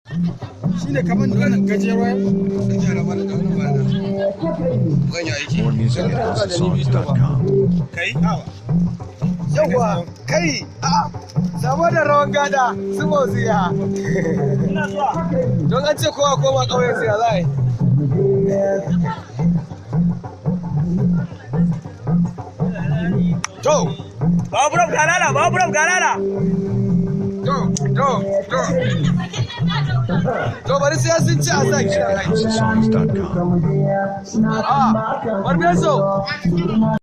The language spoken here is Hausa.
shine kamar da wannan gajeruwa More music at houseofsongs.com. kai yawa kai a samu da rawan gada su motsi ya don an ce kowa koma ƙauyen su ya za a yi to Baburam galala, baburam galala. to to to to bari sai sun ci a sa kiran aiki Houseofsongs.com. a barbeso